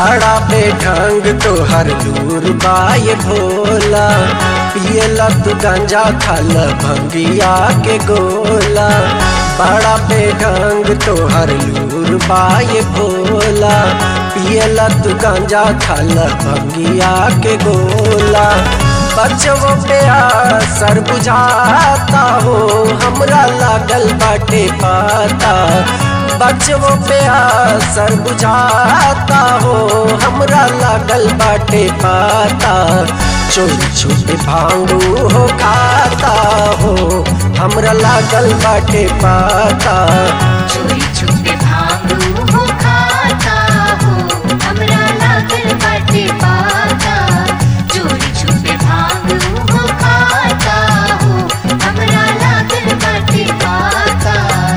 बड़ा बेढंग तोहर दूर बाय भोला पियला तू गांजा खाल भंगिया के गोला बड़ा बेढंग तोहर लूर बाय भोला पियला तू गांजा खाल भंगिया के गोला बचवो पे असर बुझाता हो हमरा लागल बाटे पाता बचवो पे असर बुझाता हो हमरा लागल बाटे पाता चोरी छुपे भांगू हो खाता हो हमरा लागल बाटे पाता चोरी छुपे भागू हो खाता हो हमरा लागल बाटे पाता चोरी छुपे भागू हो खाता हो हमरा लागल बाटे पाता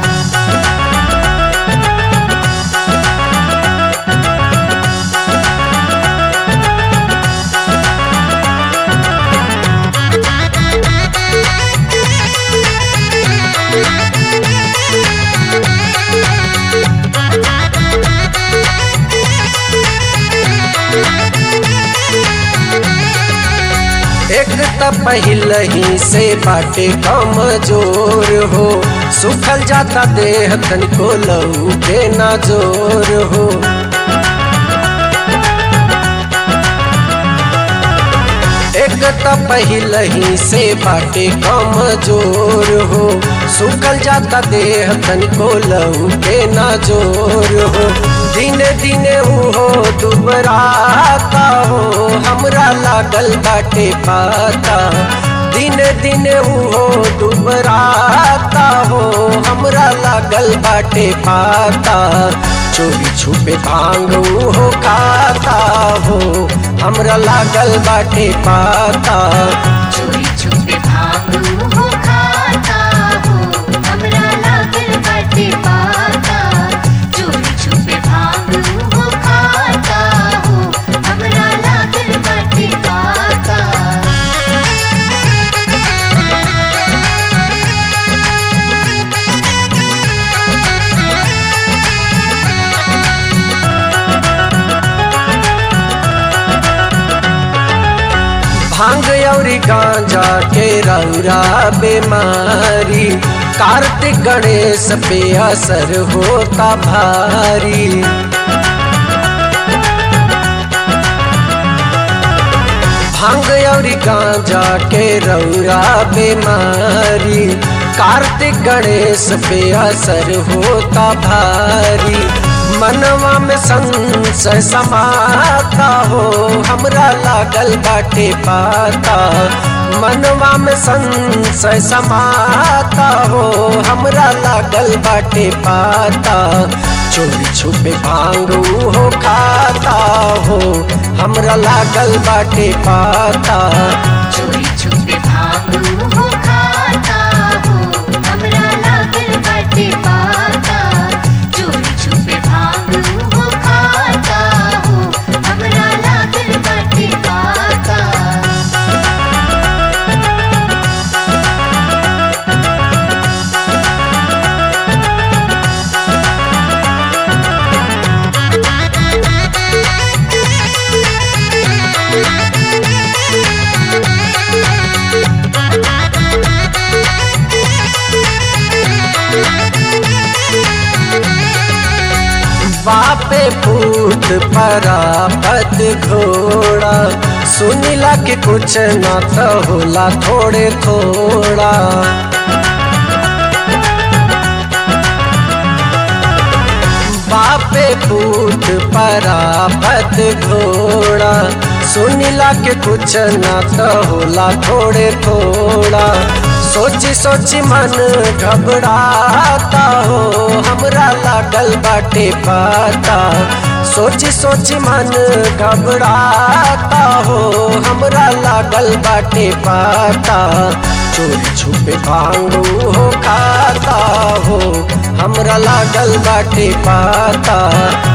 एक त पहले ही से बाटे कमजोर हो सुखल जाता देह तनिको लहू के ना जोर हो एक त पहले ही से बाटे कमजोर हो सुखल जाता देह तनिको लहू के ना जोर हो दिने दिने हो दुबराता हो हमरा लागल बाटे पाता दिने दिने हो दुबराता हो हमरा लागल बाटे पाता चोरी छुपे भांगू हो खाता हो हमरा लागल बाटे पाता चोरी छुपे भागू हो खाता हो हमरा लागल बाटे पाता चोरी छुपे भागू हो खाता हो हमरा लागल बाटे पाता भांग औरी गांजा के रौरा बीमारी कार्तिक गणेश पे असर होता भारी भांग औरी गांजा के रौरा बीमारी कार्तिक गणेश पे असर होता भारी मनवा में संशय समाता हो हमरा लागल बाटे पाता मनवा में संशय समाता हो हमरा लागल बाटे पाता चोरी छुपे भांगू हो खाता हो हमरा लागल बाटे पाता चोरी छुपे भागू हो खाता हो हमरा लागल बाटे पाता चोरी छुपे भागू हो खाता हो हमरा लागल बाटे पाता बापे पूत परापत घोड़ा सुनिला के कुछ ना तो होला थोड़े थोड़ा बापे पूत परापत घोड़ा सुनिला के कुछ ना तो होला थोड़े थोड़ा सोची सोची मन घबराता हो हमरा लागल बाटे पाता सोची सोची मन घबराता हो हमरा लागल बाटे पाता चोरी छुपे भांगू हो खाता हो हमरा लागल बाटे पाता